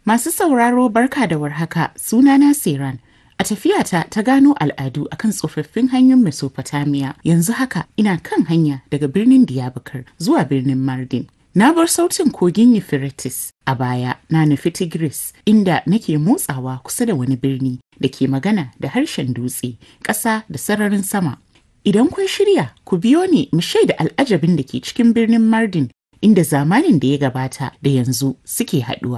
Masu sauraro barka da warhaka sunana Siran. A tafiyata ta gano al'adu akan tsofaffin hanyoyin Mesopotamia yanzu haka ina kan hanya daga birnin Diyarbakir zuwa birnin Mardin. Na bar sautin kogin Euphrates a baya na nufi Tigris inda nake motsawa kusa da wani birni da ke magana da harshen dutse, ƙasa da sararin sama. Idan kun shirya, ku biyo ni mu shaida al'ajabin da ke cikin birnin Mardin inda zamanin da ya gabata da yanzu suke haɗuwa.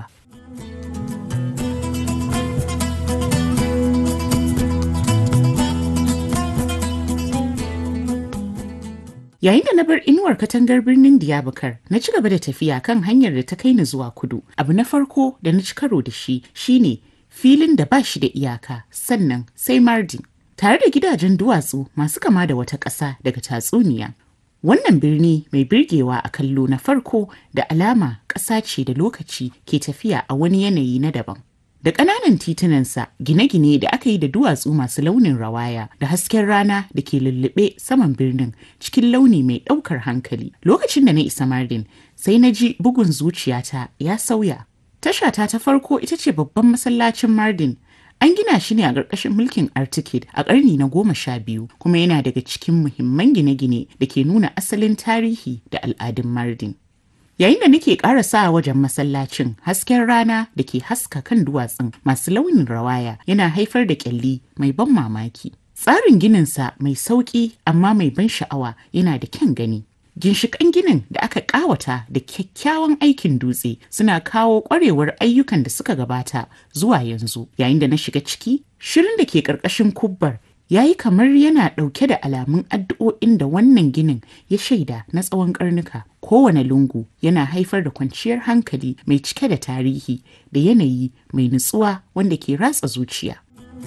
Yayin da na bar inuwar katangar birnin Diyarbakar, na ci gaba da tafiya kan hanyar da ta kai ni zuwa kudu. Abu na farko da na ci karo da shi shine filin da ba shi da iyaka, sannan sai Mardin. Tare da gidajen duwatsu masu kama da wata ƙasa daga tatsuniya. Wannan birni mai birgewa a kallo na farko da alama ƙasa ce da lokaci ke tafiya a wani yanayi na daban. da ƙananan titunansa gine-gine da aka yi da duwatsu masu launin rawaya da hasken rana da ke lullube saman birnin cikin launi mai ɗaukar hankali lokacin da na isa mardin sai na ji bugun zuciyata ya sauya tashata ta farko ita ce babban masallacin mardin an gina shi ne a ƙarƙashin mulkin artikid a ƙarni na goma sha biyu kuma yana daga cikin muhimman gine-gine da ke nuna asalin tarihi da al'adun mardin Yayin da nake ƙarasa wajen masallacin hasken rana da ke haska kan duwatsun masu launin rawaya yana haifar da ƙyalli mai ban mamaki. Tsarin gininsa mai sauƙi amma mai ban sha'awa yana da kyan gani. Ginshiƙan ginin da aka ƙawata da kyakkyawan aikin dutse suna kawo ƙwarewar ayyukan da suka gabata zuwa yanzu. Yayin da na shiga ciki, shirin da ke ƙarƙashin kubbar ya yi kamar yana ɗauke da alamun addu'o'in da wannan ginin ya shaida na tsawon ƙarnuka kowane lungu yana haifar da kwanciyar hankali mai cike da tarihi da yanayi mai nutsuwa wanda ke ratsa zuciya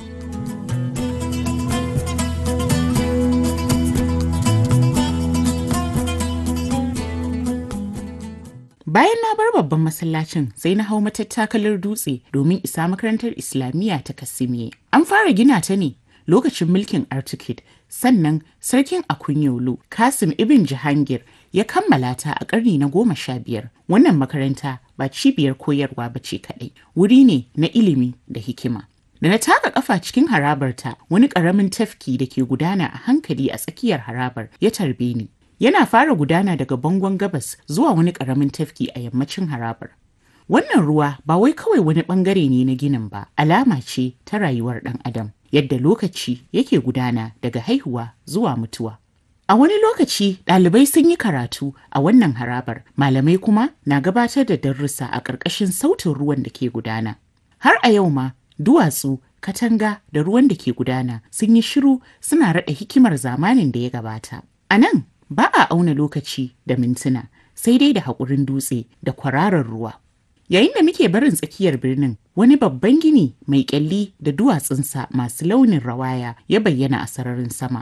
Bayan na bar babban masallacin sai na hau matattakalar dutse domin isa makarantar Islamiyya ta Kasimiye. An fara gina ta ne lokacin mulkin Artukid sannan sarkin Akunyolu Kasim Ibn Jahangir ya kammala ta a ƙarni na goma sha biyar. Wannan makaranta ba cibiyar koyarwa ba ce kaɗai, wuri ne na ilimi da hikima. Da na taka ƙafa cikin harabarta wani ƙaramin tafki da ke gudana a hankali a tsakiyar harabar ya tarbe ni. Yana fara gudana daga bangon gabas zuwa wani ƙaramin tafki a yammacin harabar. Wannan ruwa ba wai kawai wani ɓangare ne na ginin ba, alama ce ta rayuwar ɗan adam. yadda lokaci yake gudana daga haihuwa zuwa mutuwa. A wani lokaci ɗalibai sun yi karatu a wannan harabar, malamai kuma na gabatar da darussa a ƙarƙashin sautin ruwan da ke gudana. Har a yau ma duwatsu, katanga da ruwan da ke gudana sun yi shiru suna raɗa hikimar zamanin da ya gabata. A nan ba a auna lokaci da mintuna, sai dai da haƙurin dutse da kwararar ruwa. Yayin da muke barin tsakiyar birnin, wani babban gini mai kyalli da duwatsunsa masu launin rawaya ya bayyana a sararin sama.